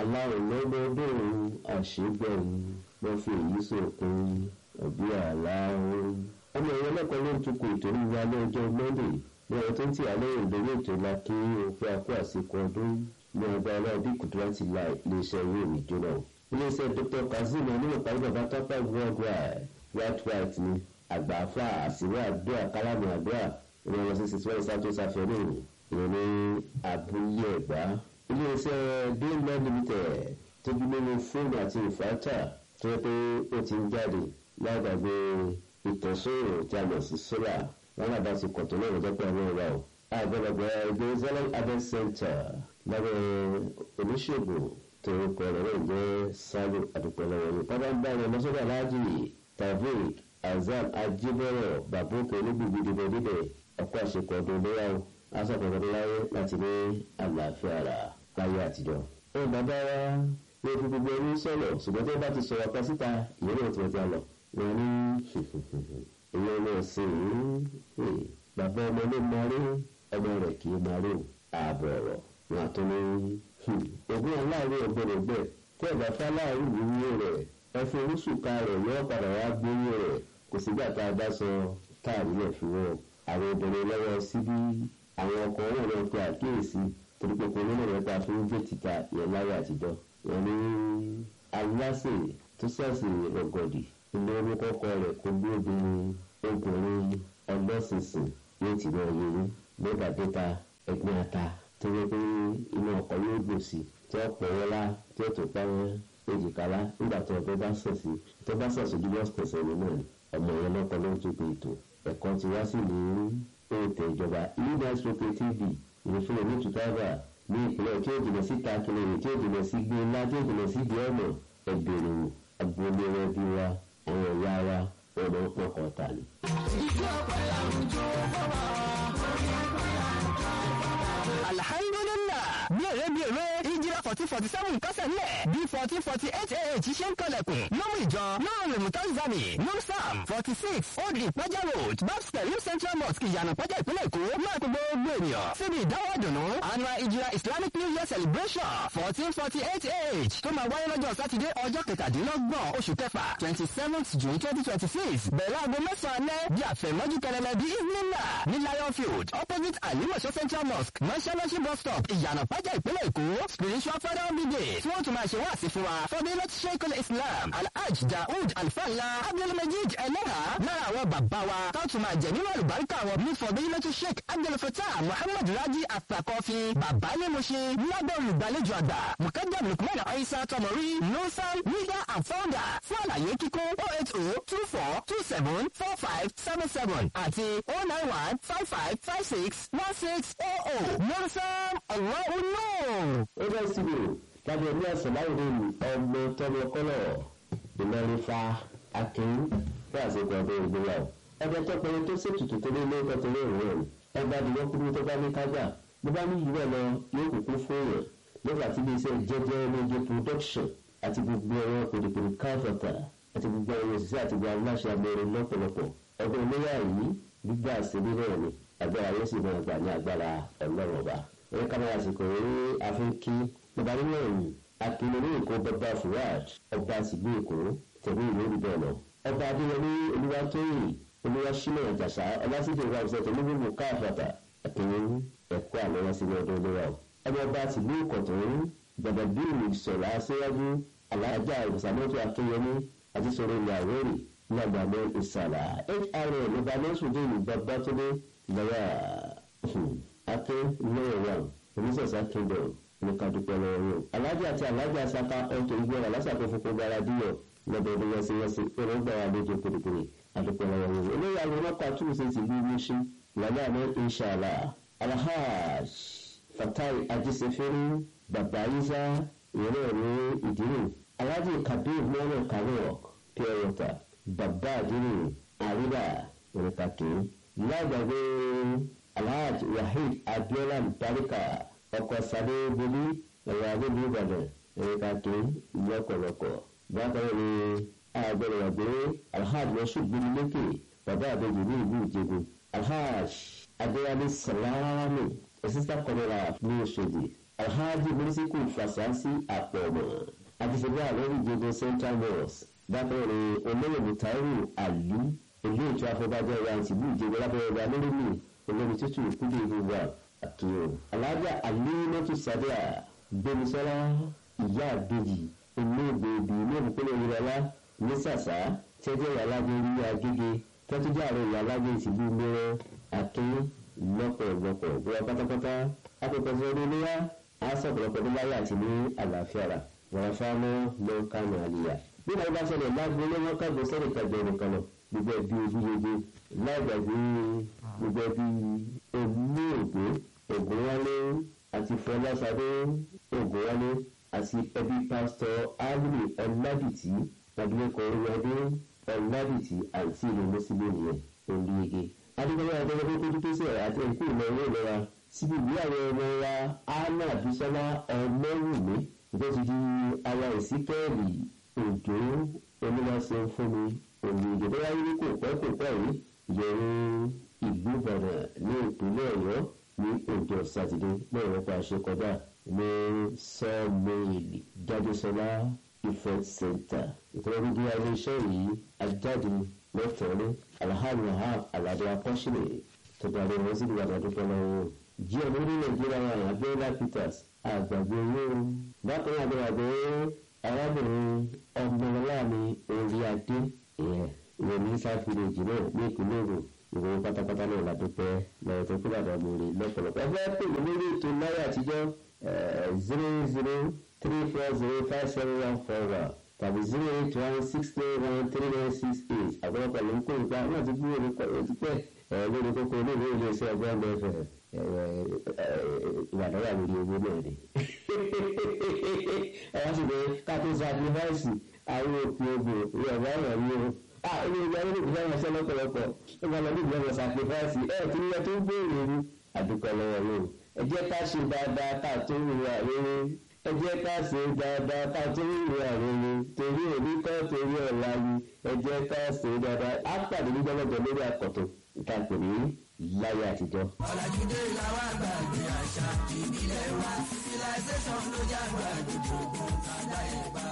aláwọ̀ lọ́dọọdún àṣegbẹ̀rún wọ́n fi èyí sókun ọ̀bí àláwọ̀. ọmọ ìwé ọlọ́pàá ló ń tukọ̀ ètò ìwà lọ́jọ́ monday ní ọ̀rọ̀ tó ń tì alẹ́ ìdórí ètò ìlà kí òfin akó àsìkò ọdún ní ọgbà ọlọ́ọ̀bí kùtù láti la iléeṣẹ́ ìwé mi jóná. iléeṣẹ́ dr kazeem onímọ̀párí bàbá tọ́pẹ́ worldwide white white ni àgbààfà àsìwé àdúrà kálámù àdúrà ìrọ̀rùn sísè tí wọ́n ń sátó sáfẹ́rẹ́ ìròyìn abúlé ẹ̀gbá. iléeṣẹ́ dayland limited tóbi nínú fóònù àti ìfàtà tó yẹ pé ó ti ń jáde lágbàgbé ìtọ̀sóòrò tí a mọ̀ sí sólà wọn náà bá ti kọ̀tún náà lọ́jọ́ pé àwọn ìwà o. àgbẹ̀lẹ̀gbẹ̀ jerusalem adult center lábẹ́ oníṣègùn tó kọ ọ̀rọ̀ náà jẹ́ sálù àdùpẹ̀lẹ̀ wọ̀nyí. bábá ń bá wọn lọ́sọ̀rọ̀ aláàjì tavik azam ajibọrọ babóke olúgbìgbì dìbò dídẹ ọkọ àṣekọ ọdún léyàwó asọ̀kọ̀ ọdún láyé láti ní àlàáfíà rà láyé àtijọ́. ó bàbá wa ní ojú gbogbo ẹni sọ̀rọ̀ ṣùgbọ́n tó bá ti sọ̀rọ̀ kan síta ìyẹn náà ti wọ́n ti lọ. wọn ní ìyẹn náà sì ń bàbá ọmọ ló máa rí ọmọ rẹ̀ kì í máa rí ààbọ̀ ọ̀rọ̀ wọn àtọ́ ní ogún aláàárín ọgbẹ́rẹ́gbẹ́ tí ọ̀gá fáláàrí ìwúwo rẹ̀ ẹfun oríṣùká rẹ̀ yọ padà wá gbóyè rẹ̀ kò sígbà tá a bá sọ táàrí rẹ̀ fi wọ́ àwọn obìnrin lọ́wọ́ síbí àwọn ọkọ̀ náà lọ pe àkíyèsí torí pé kò nínú rẹ̀ ta fún gbé títà yẹn láyé àtijọ́ wọn ní aláṣẹ tó ṣàṣì rọgọdì ilé omi kọ́kọ́ rẹ̀ kó bí obìnrin obìnrin ọlọ́sìnsìn yóò ti máa yẹ yín lọ́gà dẹ́ta ẹgbẹ́ ata tó yẹ pé inú ọkọ̀ yóò gbòòsì tí ó pọ̀ wọ́lá tí ó tó pa wọ́n èjìkálá nígbà tó ọgbẹ́ bá sọ̀ sí tó bá sọ̀ sí jùlọ pẹ̀sẹ̀ ní náà ọmọ yẹn lọ́kọ ló ń tó pe ètò ẹ̀kọ́ ti wá sí ní ètò ìjọba leaders rope tv ìrìnfúnni ní tùtàbà ní ìpínlẹ̀ tí ó jìnà sí takilẹ̀ tí ó jìnà sí gbé ńlá tí ó jìnà sí di ọ̀nà ẹgbẹ̀rún agboolé rẹ bí wa àwọn ìyá wa ọ̀nà pọ̀kọ̀ tà ní. ìjọ pẹ̀lú àwùjọ bàbá alhamdulillah bí èrè bí èrè ìjìrà fourteen forty seven kásẹ̀ nílẹ̀ bí fourteen forty eight ah ṣe ń kọlẹ̀kùn lọ́mú ìjọ lọ́rùn mutazami numsam forty six old ìpẹ́jà road babs pẹ̀lú central mosque ìyànà pẹ́jà ìpínlẹ̀ èkó máa kó gbogbo ènìyàn síbi ìdáwọ́ ìdùnnú annual ìjìrà islamic new year celebration fourteen forty eight ah tó máa wáyé lọ́jọ́ sátidé ọjọ́ kẹtàdínlọ́gbọ̀n oṣù kẹfà twenty seventh june twenty twenty six bẹ̀rẹ̀ aago mẹ́sàn-án alẹ́ bí àfẹ̀mọ́jú kẹlẹ́lẹ́ bí ìnìlá ní lion field opposite alimọ̀ṣọ́ central mosque mọ́ṣáláṣí bus stop ìyànà pẹ́jà ìpínlẹ̀ èkó spiritual father of the day tí wọ́n tún máa ṣe wáàsí fún wa fọdílẹ̀ sheikul islam alhaj daoud alfala abdulmajid eleha lára àwọn bàbá wa tó tún máa jẹ nínú àlùbáríkà wọn ní fọdílẹ̀ sheik abdulfatah muhammad raji asakọfi bàbá ní mo ṣe lábẹ́ olùgbàlejò àgbà mukadam lukman aisa tọmọrí nusan leader and founder fún àlàyé kíkún oh eight oh two four two seven four five seven seven àti oh nine one five five five six one six oh oh nusan allahu nur. ó bá síbi lábẹ́ ní àṣàláwòrán ọmọ tọmọ kọ́lọ̀ ìlọrin fa akin fún àṣekọ ọdún ìgbéyàwó ọjọ́ tọpẹrẹ tó ṣètùtù tó lé lóko tó lé ìwọ̀n ọba àdìgbò kúrú tó bá ní kájà bó bá ní ìwé lọ yóò kúkú fún yàn nígbà tí iléeṣẹ́ jẹjẹ méje production àti gbogbo ẹ̀rọ pèdèpèdè káfọ̀tà àti gbogbo ẹ̀rọ òṣìṣẹ́ àti gbogbo aláṣẹ abẹ́rẹ́ lọ́pọ̀lọpọ̀ ọdún iléyà yìí gbígbà sílé náà ni agbára yóò sì máa gbà ní agbára ọlọ́run ọba ẹ̀rọ kámẹ́rà àsìkò eré afẹ́kí bàbá nínú ẹ̀yìn akíní ní èkó bàbá fuad ọba àsìgbò èkó tẹ̀lé ìlú olùbẹ̀ lọ ọba adéyẹmí olúwatóyìn olúwaṣínà ìjàsá ọlásìkò ìwà òṣèlú tẹ̀lé gbogbo káfọ̀tà akíní ẹ̀kọ́ àlọ́wọ́ sí ní ọdún olówó ọmọ ọba àsìgbò ìkọ̀tún gbàgbàgbìrì sọ̀rọ̀ aṣíwájú alájà ìsàmọ́tò akínyẹmí àti sọ̀rọ̀ ìyàwó rẹ̀ lágbàdo ìsàlà hrn ìbánásùdé ìgbàgbàtúndé lọ́wọ́ akin lọ́wọ́ wa oníṣẹ̀ṣà kingdom ní kadupẹ́ lọ́wọ́ yóò. alájà àti alájà saka ọ̀tọ̀ ìgbéra lásàkó fún gbogbo ara díyọ̀ lọ́dọọdún wẹ́síwẹ́sí èròǹgbà wa lójú pèrèpèrè adupẹ́ lọ́wọ́ yóò. olóyè àwọn ọlọ́pàá tún ṣe ti bí wíṣí lálẹ́ àná inṣàlá alhaj fatai ajísefẹ́rí bàbá isa ìrẹ́ ní ìdírò alájì kabir mọ́nà kárọ̀ pure water bàbá àdírò àríwá òrùkàkì lágbàgbé alhaj wahid abiola barika ọkọ sáré bolí ẹ̀rọ abẹ́lé ìbàdàn òrùkàkì lọ́kọ̀lọ́kọ̀ bákan ní àgbẹ̀rẹ̀wàgbé alhaj moshood gbẹ̀mílẹ́kẹ̀ bàbá àbẹ̀jẹ̀ ní ìlú ìjẹ̀bù alhaj adéwálé sàlámù assistant colonel ní oṣòdì alhaji mursiku fasasi àpọ̀mọ̀ àtisẹ̀gbẹ́ àlọ́rí ìjọba central mosque dákẹ́rẹ́ olóyè mutairu ali ilé ètò afọbajẹ wa tìlú ìjọba lábẹ́rẹ́ wa lórí mi olórí tútù kúndé ìgbà àkìyọ alájà alimọ́tò sádíà gbẹmísọ́lá ìyá àbèjì olóògbé ibi ilé ìpínlẹ̀ ìrọ̀lá ní sàṣà tẹ́jọ́ ìyálágbé ní agége tọ́tújà àrẹ ìyálágbé tìlú mẹ́rọ akin lọ́pọ̀lọpọ̀ bóyá pátápátá akẹ́kọ̀ọ́ oníléyà á sọ̀pọ̀lọpọ̀ ní láyé àti ní àlàáfíà rà wọ́n fáánù ló ń kánú àlìyà. bí wọ́n bá ṣẹlẹ̀ lágbóná wọn kágbó sẹ́rẹ̀ kájọ nìkan lọ gbogbo ẹbí ojúlóge láìgbàgbé gbogbo ẹbí olóògbé ògúnwálé àti fọlásadé ògúnwálé àti ẹbí pásítọ̀ áwùlì ọ̀làdìtì abilékọ oríwádé ọ̀làdìtì àti ìlú mùsùlùmí yẹn olùyege. adigunlé adéwọlé tó dúpẹ́ sí ẹ̀ àti ẹ̀kú ìlọ owó ìlera síbi ìwé àwọn ọmọ wa anna bisola ọmọwùmí tó ti di aya ìsíkẹ́ẹ̀lì òjò onímọ̀ọ́sẹ̀ fún mi olùyege tó wáyé ní kò pẹ́ kò pẹ́ yìí yẹ̀rù ìlú ìbàdàn ní ìpínlẹ̀ ọ̀yọ́ ní ọjọ́ sátidé lẹ́yìn rẹ̀ pa àṣẹ kọjá ní sọ́ọ̀mẹ́ẹ̀lì jáde-sọlá ifẹ̀ center ìtọ́jú bí iléeṣẹ́ yìí ajáde lọ́fẹ̀ẹ́rẹ́ alhamdulilayi aládé akọ́ṣílẹ̀ tó darí wọn sí ìwádìí àdúgbò lọ́wọ́ jí ọmọ ní nàìjíríà wà abẹ́rẹ́lá peters àgbàgbé owó bákan náà àgbàgbé arábìnrin ọmọlọ́lá mi orí adé ìwé ní south village náà ní ìpínlẹ̀ èkó ìwé pátápátá náà ládùúpẹ́ lọ́wọ́ tó kúrò àdàmú rè lọ́pọ̀lọpọ̀ ẹgbẹ́ pè mí lórí ètò náírà àtijọ́ zero zero three four zero five seven one four one tàbí zero eight one six nine one three nine six eight àgbọ̀lọpọ̀ ló ń kó ìgbà náà ti gbúrò ní pẹ̀lú pẹ́ lórí kókó ní ìwé ilé iṣẹ́ ọgbọ́n mẹ́fẹ̀ ìwà náírà lórí owó náà ni. àwọn sì bẹ káàtó sacrifice àwọn òpin ogbò ìyàwó àwọn ọ̀rọ̀ o ah ilé ìgbà yẹn ló fẹ́ràn ṣẹ́ lọ́pọ̀lọpọ̀ ẹ máa lọ ní ìgbà yẹn sacrifice ẹ kí ni ẹ tó ń béèrè ni àdúgbò lọ́wọ́ ló ẹ jẹ́ ká ṣe dáadáa ká tó ń wà rere ẹ jẹ́ ká ṣe dáadáa ká tó ń wà rere torí òní kọ́ torí ọ̀la ni ẹ jẹ́ ká ṣe dáadáa á pàdé ní gbọ́dọ̀ lórí àkọ́tọ̀ ìta pè ní láyé àtijọ́. ọ̀làjúdé làwọn àgbàgbé àṣà ìbílẹ̀ wa civilization ló jágbá gbogbo àdáyébá.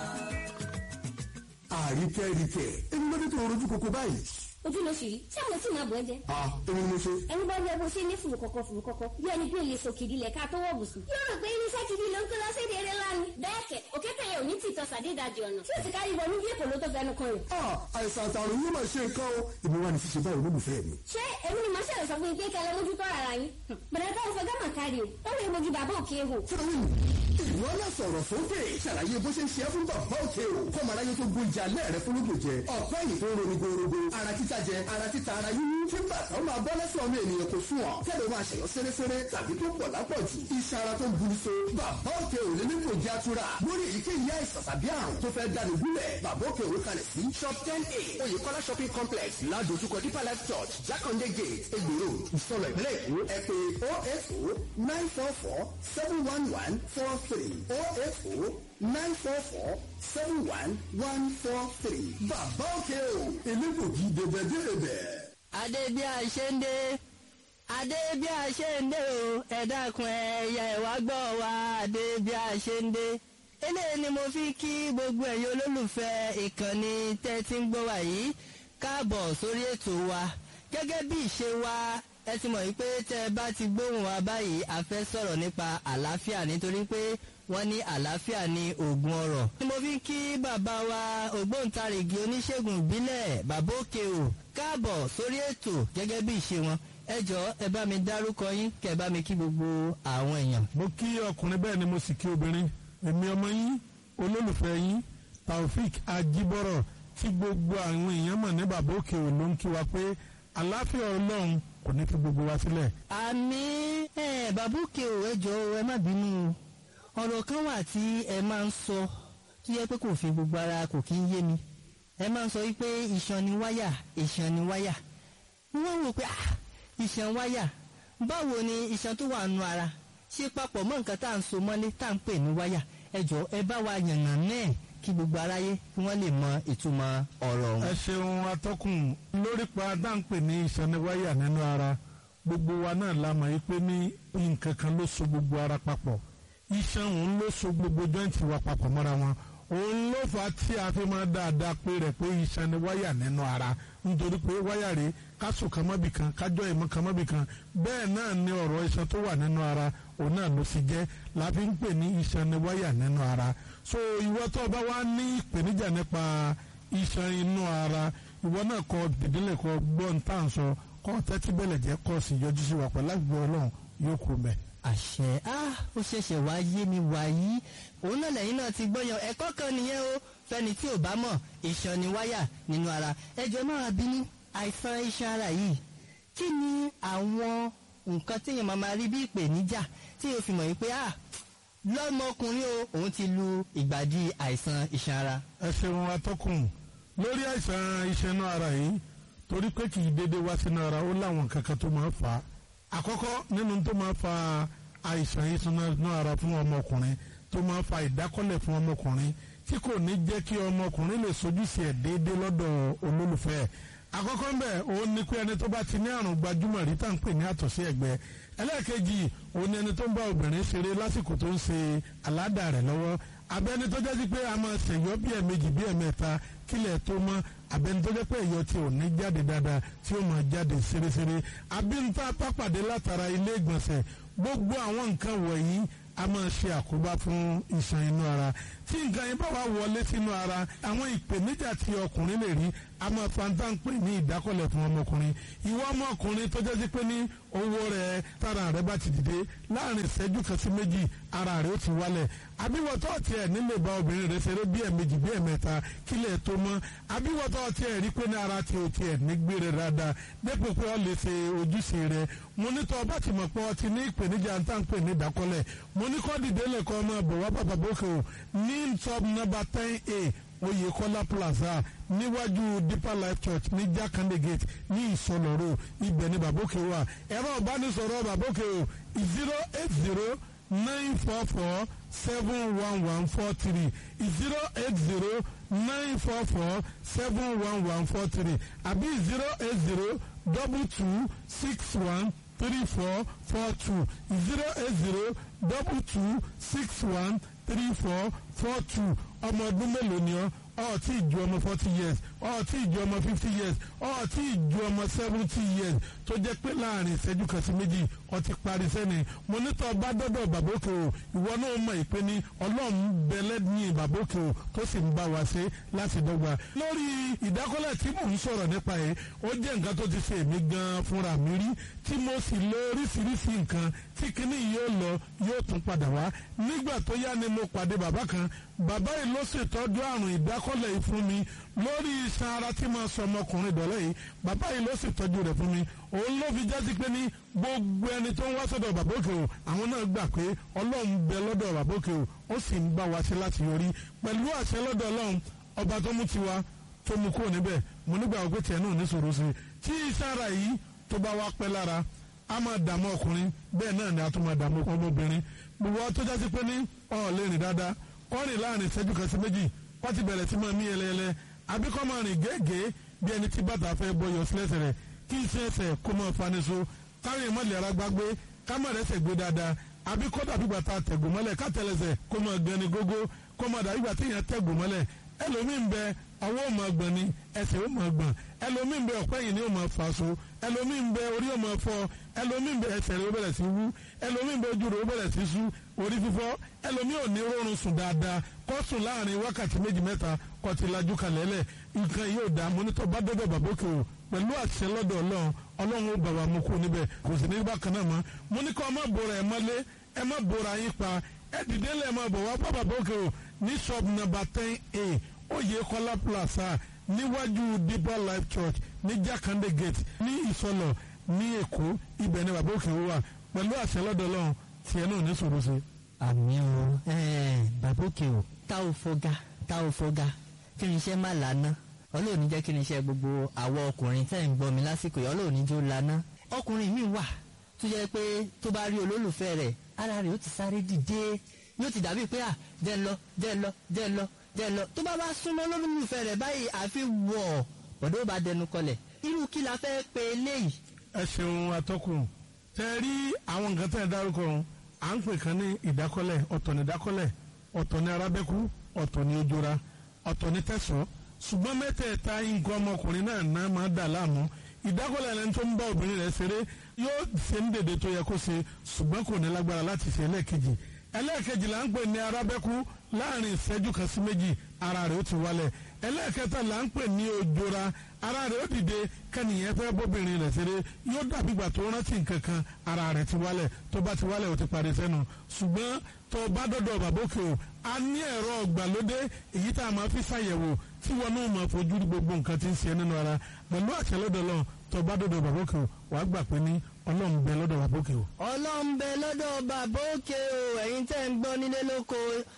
àríkẹ́ríkẹ́ ẹni lọ́dún tó rojú koko báyìí. ojú ló ṣì rí ṣé àwọn tí màá bọ̀ ẹ́ jẹ́. a èmi ni mo ṣe. ẹni bá yẹ bó ṣe ní fùrù kọ̀kọ̀ fùrù kọ̀kọ̀ bí ẹni pé lè sòkìdí lẹ̀ ká tó wọ̀ bùsùn. yóò rò pé irinṣẹ́ gidi ló ń kó lọ sí èdè eré lánàá. bẹ́ẹ̀ kẹ̀ òkété yẹn ò ní tìtọ́ sàdédàjì ọ̀nà tí ó ti kárí wọnú bí èkó ló tó fẹnu kan rẹ̀. a àìsàn àtàrùn yóò máa ṣe nǹkan o èmi wà ní ṣíṣe báyìí olólùfẹ́ mi. ṣé èmi ni màá ṣẹlẹ̀ sọ fún yín pé kẹlẹ́ mójú tọ́ ara yín. bẹ̀rẹ̀ bá òfin gámà kárí o ó lè mojú bàbá òkè hò. fúnmi ìwọ náà sọ̀rọ̀ sókè ṣàlàyé bó ṣe ń ṣe é fún bàbá òkè o kọ́ màá láyé tó gbóúnjẹ alẹ́ rẹ fún lóògùn jẹ ọ̀pẹ́ yìí tó ń ronú gbòòrògbò ara títa jẹ ara títa ara yíyún tí bàtà ó máa bọ́ lẹ́sẹ̀ ọmọ ènìyàn kò sún ọ̀ kẹ́lẹ́ máa ṣẹ̀yọ́ sẹ́rẹ́sẹ́rẹ́ tàbí tó pọ̀ lápọ̀jù iṣan ara tó ń buru so bàbá òkè ò lè nípò jẹ́ àtúrà lórí èyíkéyìí àìsàn tàbí àrùn tó fẹ́ dání gúnlẹ̀ bàbá òkè òwe kalẹ̀ sí shop ten a oyèkọ́lá shopping complex ládojúkọ deeper life church jákàndé gate egbòro ìsọlọ ìpínlẹ̀ èkó ẹ pé oh eight oh nine four four seven one one four three oh eight oh nine four four seven one one four three bàbá òkè o elégbògi dèbèdèbè adé bí a ṣe ń dé adé bí a ṣe ń dé o ẹ dákun ẹyà ẹwà gbọ́ wa adé bí a ṣe ń dé eléyìí ni mo fi kí gbogbo ẹ̀yin olólùfẹ́ ìkànnì tẹ́ ti ń gbọ́ wa yìí káàbọ̀ sórí ètò wa gẹ́gẹ́ bí ìṣe wa ẹ ti mọ̀ yìí pé tẹ́ ẹ bá ti gbóhùn wa báyìí a fẹ́ sọ̀rọ̀ nípa àlàáfíà nítorí pé wọ́n ní àlàáfíà ní oògùn ọrọ̀. ni mo fi ń kí bàbá wa ògbóǹtarìgì oníṣègùn ìbílẹ̀ bàbá òkè o káàbọ̀ sórí ètò gẹ́gẹ́ bí ìṣe wọn ẹ jọ̀ọ́ ẹ bá mi dárúkọ yín kẹ́ ẹ bá mi kí gbogbo àwọn èèyàn. mo kí ọkùnrin bẹ́ẹ̀ ni mo sì kí obìnrin èmi ọmọ yín olólùfẹ́ yín taofik ajibọrọ tí gbogbo àwọn èèyàn mọ̀ ní bàbá òkè ò ló ń kí wa pé àlàáfíà ọlọ́run kò ní fi gbogbo wa sílẹ̀. àmì ẹ bàbá òkè o ẹ jọ̀ọ́ ẹ má bínú o ọ̀rọ̀ kan wà tí ẹ máa ń sọ tó yẹ pé kò fi gbogbo ara kò kí ń yé mi ẹ máa ń sọ wípé iṣan ni wáyà iṣan ni wáyà wọ́n wò pé ah iṣan wáyà báwo ni iṣan tó wà nù ara ṣe papọ̀ mọ́ nǹkan tá à ń so mọ́lé tá à ń pè ní wáyà ẹ jọ̀ọ́ ẹ bá wa yànnà náà kí gbogbo aráyé kí wọ́n lè mọ ìtumọ̀ ọ̀rọ̀ ọ̀hún. ẹ ṣeun atọ́kùn lórí pa dáńpẹ̀ ní ìsaniwáyà nínú ara gbogbo wa náà la mọ̀ pé ní nǹkan kan ló so gbogbo ara papọ̀ iṣan òun ló so gbogbo jọ́ǹtì wa papọ̀ mọ́ra wọn òun ló fà á tí a fi máa dáadáa pé rẹ̀ pé iṣan ni wáyà nínú ara nítorí pé wáyà rèé kásò kan mọ́bì kan kájọ́ ìmọ̀ kan mọ́bì kan bẹ́ẹ̀ náà ni ọ̀rọ̀ iṣan tó wà nínú ara òun náà ló sì jẹ́ la fi ń pè ní iṣan ni wáyà nínú ara so ìwọ tó bá wá ní ìpèníjà nípa iṣan inú ara ìwọ náà kọ dìdílé kọ gbọ́n tá à ń sọ kọ́ tẹ́tí bẹ̀lẹ̀ jẹ́ kọ́ sí yọjú sí wa pẹ̀lú àgbẹ̀ ọlọ́run yóò kú mẹ́. àṣẹ ah ó ṣẹ̀ṣẹ̀ wá yé mi wàyí òun náà lẹ́yìn náà ti gbọ́yàn ẹ̀kọ́ kan nìyẹn o fẹ́ni tí ò bá mọ̀ iṣan ni wáyà nínú ara ẹjọ́ máa bínú àìsàn iṣan ara yìí kí ni àwọn nǹkan téèyàn máa máa rí bí ìpèníjà tí yóò fi mọ̀ yìí pé ah lọ́mọkùnrin o òun ti lu ìgbàdí àìsàn iṣan ara. ẹ ṣeun atọ́kùn lórí àìsàn iṣan inú ara yìí torí pé kì í dédé wá sínú ara ó láwọn kankan tó máa fà á àkọ́kọ́ nínú tó máa fa àìsàn iṣan inú ara fún ọmọkùnrin tó máa fa ìdákọ́lẹ̀ fún ọmọkùnrin tí kò ní jẹ́ kí ọmọkùnrin lè sojúṣe ẹ̀ déédéé lọ́dọ̀ olólùfẹ́ ẹ̀ àkọ́kọ́ ń bẹ̀ òun ni pé ẹni tó bá ti ní àrùn gbajúmọ̀ rí tá à ń pè ní àtọ̀sí ẹ̀gbẹ́ ẹlẹ́ẹ̀kejì òun ni ẹni tó ń bá obìnrin ṣeré lásìkò tó ń ṣe aládàá rẹ̀ lọ́wọ́ abẹ́ni tó jẹ́ sí pé a máa ṣèyọ́ bí ẹ̀mejì bí ẹ̀mẹ́ta kílẹ̀ tó mọ́ abẹ́ni tó jẹ́ pé ẹ̀yọ́ tí ò ní jáde dáadáa tí ó máa jáde ṣeréṣeré abínta pápàdé látara ilé ìgbọ̀nsẹ̀ gbogbo àwọn nǹkan wọ̀nyí a máa ṣe àkóbá fún iṣan inú ara tí nǹkan yẹn bá wà wọlé sínú ara àwọn ìpèníjà tí ọkùnrin lè rí a máa fanta ń pè ní ìdákọ̀lẹ̀ fún ọmọkùnrin ìwọ ọmọkùnrin tó jẹ́ sí pé ní owó rẹ̀ tára rẹ̀ bá ti dìde láàrin ìṣẹ́jú kan sí méjì ara rẹ̀ ó ti wálẹ̀ àbíwọ̀tọ́ tiẹ̀ nílé bá obìnrin rẹ̀ ṣeré bí ẹ̀mejì bí ẹ̀mẹ́ta kílẹ̀ tó mọ́ àbíwọ̀tọ́ tiẹ̀ rí pé ní ara ti ò tiẹ̀ ní gbére dáadáa dépò pé ọ lè ṣe ojúṣe rẹ̀ mo ní tọ́ ọba tí mo pọ́ ọ ti ní ìpèníjà ń tà ń pè ní ìdákọ́lẹ̀ mo ní kọ́ dìde lẹ́kọ́ ọmọ bọ̀ wá bàbá bókè o ní top number ten a Oyèkọ́lá plaza níwájú Deeper Life Church ní Jakande gate ní Ìsọlọ́rọ̀ ibẹ̀ ní bàbókè wà ẹ̀rọ ìbánisọ̀rọ̀ bàbókè o zero eight zero nine four four seven one one four three zero eight zero nine four four seven one one four three àbí zero eight zero double two six one three four four two zero eight zero double two six one three four four two ọmọ ọdún mélòó ni ọ ọ tí ì ju ọmọ forty years ọ tí ì ju ọmọ fifty years ọ tí ì ju ọmọ seventy years tó jẹ́ pé láàrin ìṣẹ́jú kan sí méjì ọ ti parí sẹ́ni mo nítọ́ bá dọ́dọ̀ bàbókè o ìwọ náà mọ̀ ìpè ní ọlọ́run bẹ̀lẹ́ ní bàbókè o tó sì ń bá wa ṣe láti dọ́gba. lórí ìdákọ́lẹ̀ tí mò ń sọ̀rọ̀ nípa ẹ̀ ó jẹ́ nǹkan tó ti ṣe èmi gan fúnra mi rí tí mo sì lo oríṣiríṣi nǹkan tí kinní yóò lọ yóò tún padà wá nígbà tó yá ni mo pàdé bàbá kan bàbá yìí ló ṣètọ́jú àrùn ìdákọ́lẹ̀ yìí fún mi lórí iṣan ara tí máa sọ ọmọkùnrin dọ̀lẹ́ yìí bàbá yìí ló ṣètọ́jú rẹ̀ fún mi òun ló fi jásí pé ní gbogbo ẹni tó ń wá sọ́dọ̀ bàbá òkè o àwọn náà gbà pé ọlọ́run bẹ lọ́dọ̀ bàbá òkè o ó sì ń bá wa ṣe láti yọrí pẹ̀lú àṣẹ lọ́dọ̀ ọlọ́run ọba tó mú tiwa tó mú kúrò níbẹ̀ mo nígbà wọ́n pé tiẹ̀ náà ní sòro sí i tí iṣan ara yìí tó bá wá pẹ́ lára a máa dààmú ọkùnrin bẹ́ẹ̀ náà ni a tún máa dààmú ọmọbìnrin gbogbo tó jásí pé ní ọ̀ lè rìn dáadáa kọ́rin láàrin ìṣẹ́jú kan sí méjì wọ́n ti bẹ̀rẹ̀ sí máa mí ẹlẹ́ẹlẹ́ àbí kọ́ máa rìn gẹ́gẹ́ bí ẹni tí bàtà fẹ́ bọ́ yọ sílẹ̀sẹ̀ rẹ̀ kí iṣẹ́ ẹsẹ̀ kó máa fani so kárin ìmọ̀lẹ̀ ara gbágbé ká má rẹ́sẹ̀ gbé dáadáa àbí kó dàbí gbàtà tẹ̀gùn mọ́lẹ̀ ká tẹ̀lẹ̀sẹ̀ kó máa gan ni gógó kó máa dàbí gbàtà èèyàn tẹ̀gùn mọ́lẹ̀ ẹlòmíì ń bẹ ọwọ́ ò máa gbọ̀n ni ẹsẹ̀ ò máa gbọ̀n ẹlòmíì ń bẹ ọ̀pẹ́ yìí ni ò máa fà so ẹlòmíì ń bẹ orí ò máa fọ́ ẹlòmíì ń bẹ ẹsẹ̀ rẹ̀ ó bẹ̀rẹ̀ sí wú ẹlòmíì ń bẹ ojú rẹ̀ ó bẹ̀rẹ̀ sí sú orí fífọ́ ẹlòmíì ò ní rọrùn sùn dáadáa kó sùn láàrin wákàtí méjì mẹ́ta kó ti lajú kalẹ̀ lẹ̀ nǹkan yóò dá mọ́nítọ́ bá dọ́dọ̀ bàbókè o pẹ̀lú àṣẹ lọ́dọ̀ ọlọ́run ọlọ́run ó bàbá mu kú níbẹ̀ kò sì ní bákan náà mọ́ mo ní kó ẹ má bora ẹ mọ́lé ẹ má bora yín pa ẹ dìde lẹ́ẹ̀ máa bọ̀ wá bá bàbókè o ní shop number ten a Oyèkọ́lá plaza níwájú Deeper Life Church ní Jakande gate ní Ìsọlọ̀ ní Èkó ibẹ̀ ni bàbókè wà pẹ̀lú àṣẹ lọ́dọ̀ ọlọ́run tiẹ̀ náà ní sòrò sí. àmì o bàbókè o tá ò fọgá tá ò fọgá kí ni iṣẹ́ má lànà ọlọ́ọ̀ni jẹ́ kí ni iṣẹ́ gbogbo àwọn ọkùnrin tẹ́ ń gbọ́ mi lásìkò yìí ọlọ́ọ̀ni jó lànà ọkùnrin mi wà tó jẹ́ pé tó bá rí olólùfẹ́ rẹ̀ ara rẹ̀ ó ti sáré dìde yóò ti dàbí pé à jẹ́ ń lọ jẹ́ ń lọ jẹ́ ń lọ jẹ́ ń lọ tó bá bá súnmọ́ olólùfẹ́ rẹ̀ báyìí àfi wọ̀ ọ̀dọ́ bá dẹnu kọlẹ̀ irú kí la fẹ́ pe eléyìí. ẹ ṣeun atọ́kùn tẹ rí àwọn nǹkan tẹ̀ dárúkọ ọ̀hún à ń pè kan ní ìdákọ́lẹ̀ ọ̀tọ̀ ní ìdákọ́lẹ̀ ọ̀tọ̀ ní arábẹ́kú ọ̀tọ̀ ní ojora ọ̀tọ̀ ní tẹ̀sán ṣùgbọ́n mẹ́tẹ̀ẹ̀ta nǹkan ọmọkùnrin náà náà máa dà láàmú ìdákọ́lẹ̀ ẹni tó ń bá obìnrin rẹ̀ ṣeré yóò ṣe ń dèdè tó yẹ kó ṣe ṣùgbọ́n kò ní lágbára láti ṣe ẹlẹ́ẹ̀kejì ẹlẹ́ẹ̀kejì là ń pè ní arábẹ́kú láàrin ìṣẹ́jú kan sí méjì ara rẹ̀ ó ti wálẹ̀ ẹlẹ́ẹ̀kẹta là ń pè ní ojora ara rẹ̀ ó dìde kẹ́nìyẹn fẹ́ bóbìnrin rẹ̀ ṣeré yóò dàbí ìgbà tó rántí nǹkan kan ara rẹ̀ ti wálẹ̀ tó bá ti wálẹ̀ ó ti parí sẹ́nu ṣùgbọ́n tó bá dọ̀dọ̀ bàbókè o a ní ẹ̀rọ ọ̀gbàlódé èyí tá a máa fi ṣàyẹ̀wò tí wọn náà máa fojú rí gbogbo nǹkan tí ń ṣe nínú ara pẹ̀lú àṣẹlódọ̀ lọ tó bá dọ̀dọ̀ bàbókè o wàá gbà pé ní ọlọ́run bẹ lọ́dọ̀ bàbókè o. ọlọ́run bẹ lọ́dọ̀ bàbá òkè o ẹ̀yin tẹ́ ń gbọ́ nílé lóko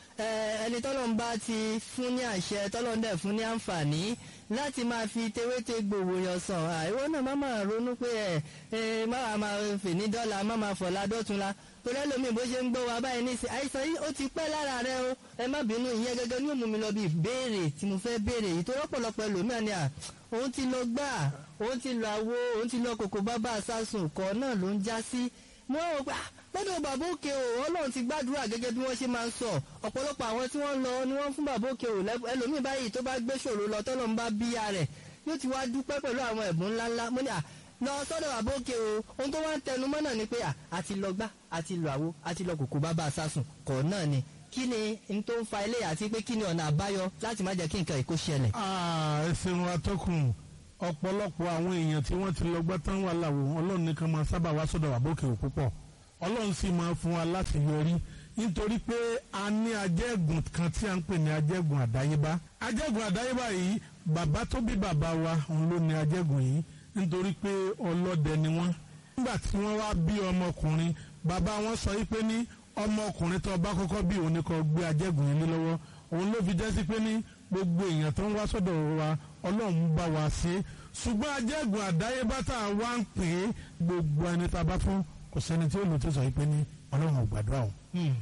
ẹni tọ́lọ́run bá ti fún ní àṣẹ tọ́lọ́run dẹ̀ fún ní àǹfààní láti máa fi tewéte gbòòwò yàn sàn àìwọ náà má máa ronú pé ẹ ẹ má máa fè ní dọ́là má máa fọ̀la dọ́tunla torí ẹlòmíì bó ṣe ń gbọ́ wa báyìí nísìn àìsàn yìí ó ti pẹ́ lára rẹ o ẹ má bínú ìyẹn gẹ́gẹ́ ní òmùmí lọ bí ìbéèrè tí mo fẹ́ béèrè yìí tó rọ́pọ̀lọpọ̀ ẹlòmíà ni à òun ti lọ gbà òun ti lọ àwo òun ti lọ kòkó bábà sásùn kọ́ náà ló ń já sí mo rò pé lọ́dọ̀ bàbá òkè o ọlọ́run ti gbàdúrà gẹ́gẹ́ bí wọ́n ṣe máa ń sọ ọ̀pọ̀lọpọ̀ àwọn tí wọ́n lọ ni wọ́n fún bàbá òkè o ẹlòmíì báyìí tó bá gbé ṣòro lọ tọ́lọ́ ń bá bíyà rẹ̀ yóò ti wá dúpẹ́ pẹ̀lú àwọn ẹ̀bùn ńláńlá mo ní à lọ sọ́dọ̀ bàbá òkè o ohun tó wá ń tẹnu mọ́ náà ni pé à àti lọ gbá àti lọ àwo àti lọ kòkó bàbá sásùn kọ̀ náà ni kí ni n tó ń fa ilé àti pé kí ni ọ̀nà àbáyọ láti má jẹ́ kí nǹkan ìkó ṣẹlẹ̀. ẹ ṣeun atọ́kùn ọ̀pọ̀lọpọ̀ àwọn èèyàn tí wọ́n ti lọ gbá tán wà láwo ọlọ́run nìkan máa sábà wá sọ́dọ̀ bàbá òkè o púpọ̀ ọlọ́run sì máa fún wa láti yọrí nítorí pé a ní ajẹ́gùn kan tí a ń pè ní ajẹ́gùn àdáyébá ajẹ́gùn àdáyébá yìí bàbá tó bí bàbá wa òun ló ní ajẹ́gùn yìí nítorí pé ọlọ́dẹ ni wọ́n nígbà tí wọ́n wá bí ọmọkùnrin bàbá wọn sọ yìí pé ní ọmọkùnrin tó bá kọ́kọ́ bí òun ni kó gbé ajẹ́gùn yìí lé lọ́wọ́ òun ló fi jẹ́ sí pé ní gbogbo èèyàn tó ń wá sọ́dọ̀ wa ọlọ́run bá wa ṣe ṣùgbọ́n ajẹ́gùn àdáyébá tá a wá ń pè é gbogbo ẹni tá a bá fún kò sẹ́ni tí ó lò tó sọ pé ní ọlọ́run ò gbàdúrà o.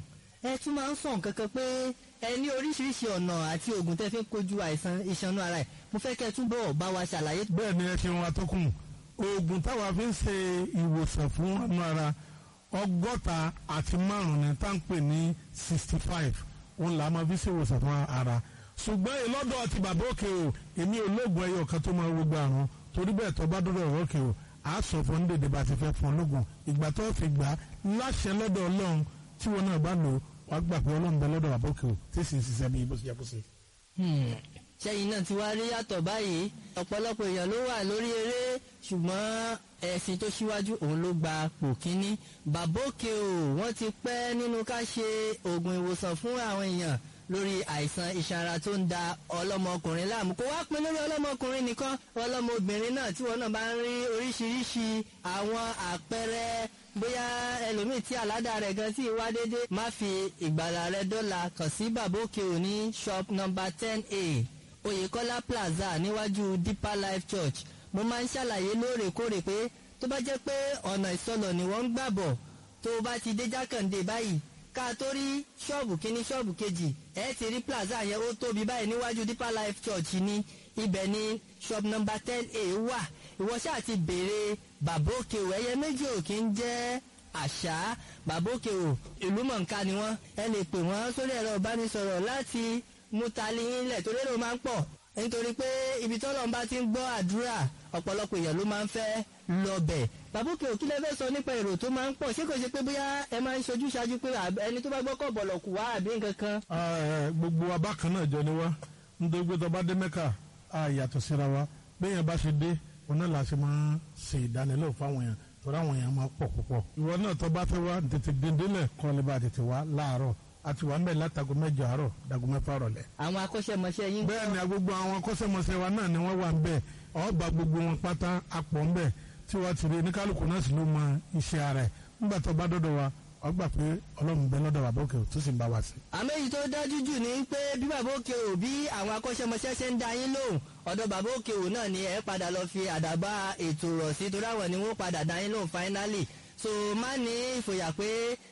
ẹ tún máa ń sọ nǹkan kan pé ẹ ní oríṣiríṣi ọ̀nà àti oògùn tẹ́ fi ń kojú àìsàn ìṣanú ara ẹ̀ mo fẹ́ kẹ́ ẹ túbọ̀ bá wa ṣàlàyé. bẹ́ẹ̀ ni ẹ ṣe wọn atọ́kùn oògùn táwa fi ń ṣe ìwòsàn fún ọ̀nà ara ọgọ́ta àti márùn-ún ni tá à ń pè ní sixty five òun là á máa fi ṣe ìwòsàn fún ara ṣùgbọ́n ìlọ́dọ̀ ti bàbá òkè o èmi ò lóògùn ẹyọ kan tó máa gbogbo àrùn torí bẹ́ẹ̀ tó bá dọ́dọ̀ òkè o a sọ fún ní dèdè bá ti fẹ́ fún ọlọ́gùn ìgbà tó fi gbà á láṣẹ lọ́dọ̀ ọlọ́run tí wọn náà bá lò wàá gbà pé ọlọ́run bẹ lọ́dọ̀ àbókè o tí sì ń ṣiṣẹ́ bí bó ṣe yẹ kó ṣe. ṣẹ́yìn náà ti wá rí yàtọ̀ báyìí ọ̀pọ̀lọpọ̀ èèyàn ló wà lórí eré ṣùgbọ́n ẹ̀sìn tó ṣíwájú òun ló gba pò kínní bàbókè o wọ́n ti pẹ́ nínú ká ṣe oògùn ìwòsàn fún àwọn èèyàn lórí àìsàn ìṣara tó ń da ọlọ́mọkùnrin láàmú kó wá pin lórí ọlọ́mọkùnrin nìkan ọlọ́mọbìnrin náà tí wọn náà bá ń rí oríṣiríṣi àwọn àpẹẹrẹ bóyá ẹlòmíì tí àládà rẹ̀ gan sí wá dédé má fi ìgbàlà rẹ̀ dọ́là kàn sí bàbókè òní shop number ten a oyèkọ́lá plaza níwájú deeper life church mo máa ń ṣàlàyé lóòrèkóòrè pé tó bá jẹ́ pé ọ̀nà ìsọlọ̀ ni wọ́n ń gbàbọ̀ tó o bá ti dé jákàndé báyìí ká tó rí ṣọ́ọ̀bù kínní ṣọ́ọ̀bù kejì ẹ ti rí plaza yẹn ó tóbi báyìí níwájú deeper life church ní ibẹ̀ ní shop number ten a wà ìwọ ṣáà ti béèrè bàbókè o ẹyẹ méjì ò kí ń jẹ́ àṣà bàbókè o ìlú mọ̀ǹká ni wọ́n ẹ lè pè wọ́n sórí ẹ̀rọ ìbánisọ̀rọ̀ láti mú tali yín lẹ̀ torí èrò máa ń pọ̀ nítorí pé ibi tọ́lọ́ bá ti ń gbọ́ àdúrà ọ̀pọ̀lọpọ̀ èèyàn ló máa ń fẹ́ lọ́bẹ̀ bàbókè òkí lẹ́fẹ́ sọ nípa èrò tó máa ń pọ̀ ṣé kò ṣe pé bóyá ẹ máa ń ṣojú ṣáájú pé ẹni tó bá gbọ́kọ̀ bọ̀lọ̀ kù wá àbí nǹkan kan. gbogbo wa bákan náà jọ ni wá nítorí pé tọba dé mẹ́kà á yàtọ̀ síra wa bẹ́ẹ̀ yẹn bá ṣe dé òun náà la ṣe máa ṣe ìdánilẹ́wò fáwọn èèyàn torí àwọn èèyàn máa pọ̀ púpọ̀. ìwọ náà tọba fẹ́ wá tètè dèndélẹ̀ kọ́ lè bá tètè wá láàárọ̀ àti wà ń bẹ̀ látago mẹ́jọ àárọ̀ dago mẹ́fà rọ̀lẹ́. àwọn akọ́ṣẹ́mọṣẹ́ yín. bẹ́ẹ̀ ni gbogbo àwọn akọ́ṣẹ́mọṣẹ́ wa náà ni wọ́n wà ń bẹ̀ ọba gbogbo wọn pátá apọ̀ ń bẹ̀ tí wọ́n ti rí oníkálukú náà sì ló mọ iṣẹ́ ara ẹ̀ nígbà tó bá dọ́dọ̀ wa ọgbà pé ọlọ́run bẹ lọ́dọ̀ bàbá òkè tó sì ń bá wa sí. àmọ́ èyí tó dájú jù ni pé bí bàbá òkè ò bí àwọn akọ́ṣẹ́mọṣẹ́ ṣe ń da yín lóhùn ọ̀dọ̀ bàbá òkè ò náà ni ẹ padà lọ fi àdàbà ètò rọ̀ sí torí àwọn ni wọ́n padà da yín lóhùn finally so má ní ìfòyà pé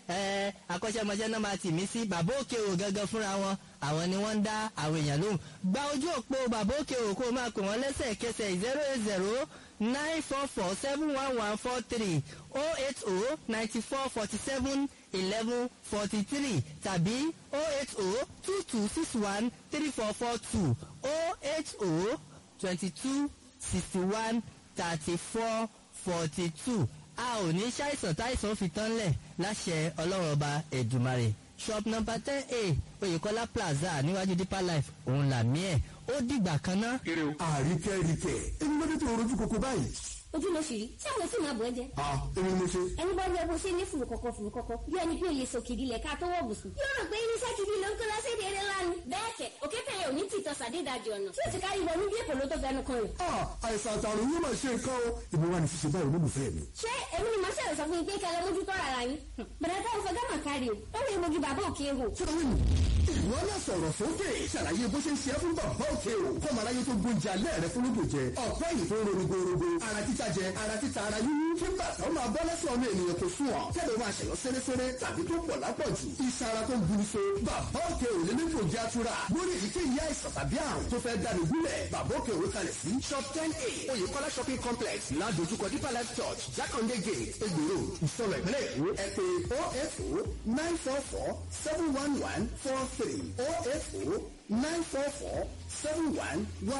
ẹ akọ́ṣẹ́mọṣẹ́ náà máa tì mí sí bàbá òkè ò gangan fúnra wọn àwọn ni wọ́n ń dá àwọn èèyàn lóhùn gba ojú òpó bàbá òkè ò kó o máa pè wọ́n lẹ́sẹ̀kẹsẹ̀ zero eight zero nine four four seven one one four three oh eight oh ninety four forty seven eleven forty three tàbí oh eight oh two two six one three four four two oh eight oh twenty two sixty one thirty four forty two a ò ní ṣàìsàn táìsàn fi tán lẹ̀ láṣẹ ọlọ́run ọba ẹ̀dùmarè shop number ten a oyèkọ́lá plaza níwájú deeper life òun làmí ẹ̀ ó dìgbà kan náà. àríkẹ́ríkẹ́ èmi ló dé tó rojú koko báyìí. ojú ló ṣì rí tí àwọn sì máa bọ̀ ẹ́ jẹ́. a èmi mo ṣe. ẹni bá yẹ bó ṣe ní fùrù kọ̀kọ̀ fùrù kọ̀kọ̀ bí ẹni pé olè sòkìdí lẹ̀ ká tó wọ̀ bùsùn. yóò rò pé irinṣẹ́ kìdí ló ń kó lọ́sẹ̀dẹ̀ eré lánàá. bẹ́ẹ̀ kẹ̀ òkété yẹn ò ní tìtọ́ sàdédàjì ọ̀nà tí ó ti kárí wọnú bí èpò ló tó fẹnu kan rẹ̀. a àìsàn àtàrùn yóò máa ṣe nǹkan o ìbí wa ní ṣíṣe báyìí olólùfẹ́ mi. ṣé èmi ni màá ṣẹlẹ̀ sọ fún yín pé kẹlẹ́ mójútó ara yín. bẹ̀rẹ̀ táwọn fọgá mà kárí o ó rí egbògi bàbá òkè ehò. sọ́wọ́n mi ìwọ náà sọ̀rọ̀ sókè ṣàlàyé bó ṣe ń ṣe é fún bàbá òkè o kọ́ màá láyé tó gbóúnjẹ alẹ́ rẹ fún lóògùn jẹ ọ̀pẹ́ yìí tó ń ro rogorogo ara títa jẹ ara títa ara yíyún kí bàtà ó máa bọ́ lẹ́sẹ̀ ọmọ ènìyàn kò sùn ọ̀ kẹ́lẹ́ máa ṣẹ̀yọ́ sẹ́rẹ́sẹ́rẹ́ tàbí tó pọ̀ lápọ̀jù iṣan ara tó ń buru so bàbá òkè ò lè nípò jẹ́ àtúrà lórí èyíkéyìí àìsàn tàbí àrùn tó fẹ́ dáni gúnlẹ̀ bàbá òkè òwe kalẹ̀ sí shop ten a oyèkọ́lá shopping complex ládojúkọ deeper life church jákàndé gate egbòro ìsọ̀rọ̀ ìpínlẹ̀ èkó ẹ pé oh eight oh nine four four seven one one four three oh eight oh nine four four seven one one.